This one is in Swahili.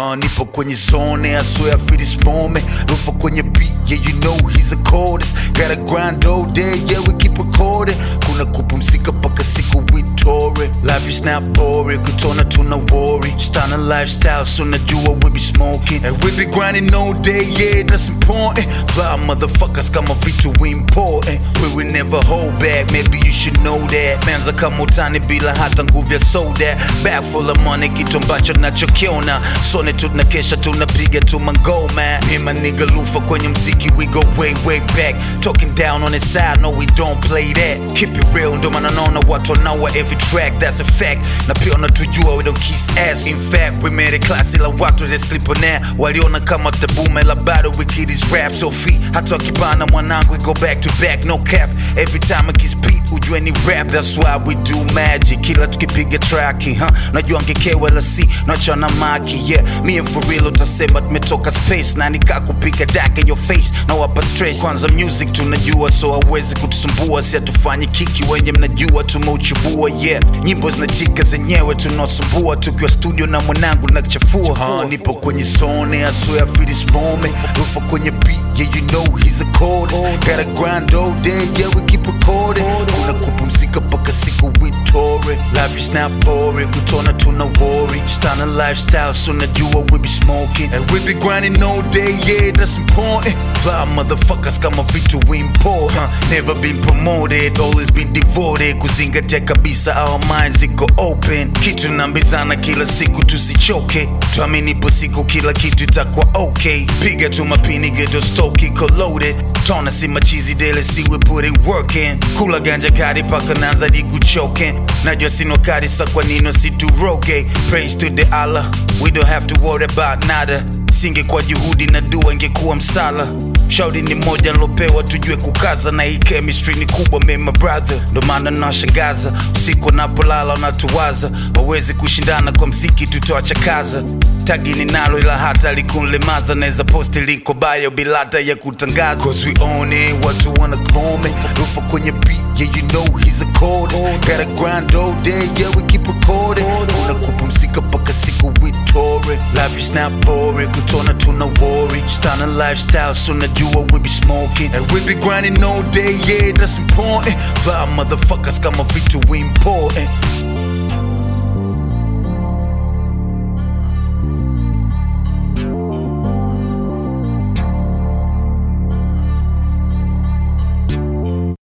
uh, nipo kwenye zone I swear I feel this moment Lufa kwenye beat yeah you know he's a coldest Gotta grind all day yeah we keep recording kuna kupumzika paka siku witore life is not boring kutona tuna worry Stunning lifestyle so najua we be smoking and we be grinding all day yeah that's important fly motherfuckers kama vitu we important we will never hold back maybe you should know that manza kama utani bila hata nguvu ya soda bag full of money kitu ambacho nachokiona sone tunakesha tunapiga tu mangoma me and my nigga lufa kwenye mziki we go way way back talking down on his side no we don't play that keep it real ndo maana naona watu wanaua every track that's a fact na pia wanatujua we don't kiss ass in fact we made it classy la watu they sleep on that waliona kama tabume la bado we kid is rap so fi hata wakibana mwanangu we go back to back no cap every time I kiss beat ujue ni rap that's why we do magic kila tukipiga traki huh? najua ngekewa la si nachana maki yeah me and for real utasema tumetoka space na nikakupiga dak in your face na wapa stress kwanza music tunajua so hawezi kutusumbua si hatufanyi kiki wenye mnajua tumeuchubua yeah nyimbo zinachika zenyewe tunaosumbua tukiwa studio na mwanangu na kuchafua huh? nipo kwenye zone I swear I feel this moment Rufa kwenye beat yeah you know he's a coldest gotta grind all day yeah we keep recording kuna kupumzika paka siku witore life is not boring kutona tuna worry stunning lifestyle so najua we be smoking and we be grinding all day yeah that's important fly motherfuckers kama vitu we import huh? never been promoted always been devoted kuzingatia kabisa our minds ziko open kitu nambizana kila siku tusichoke tuamini ipo siku kila kitu itakuwa okay piga tu mapini geto stoke iko loaded tona si machizi dele si we put in work in kula ganja kari paka nanza di kuchoke najua sino kari sa kwa nino si turoge praise to the Allah we don't have to worry about nada singe kwa juhudi na dua ingekuwa msala shauri ni moja nilopewa tujue kukaza na hii chemistry ni kubwa me my brother ndo maana nashangaza usiku wanapolala wanatuwaza wawezi kushindana kwa mziki tutawachakaza tagi ninalo ila hata likunlemaza naweza posti liko bayo bila hata ya kutangaza cause we own it watu wana kome rufa kwenye beat yeah you know he's a coldest gotta grind all day yeah we keep recording kuna kupumzika paka siku witore life is not boring kutona tuna worry stunning lifestyle so najua we be smoking and we be grinding all day yeah that's important fly motherfuckers kama vitu we important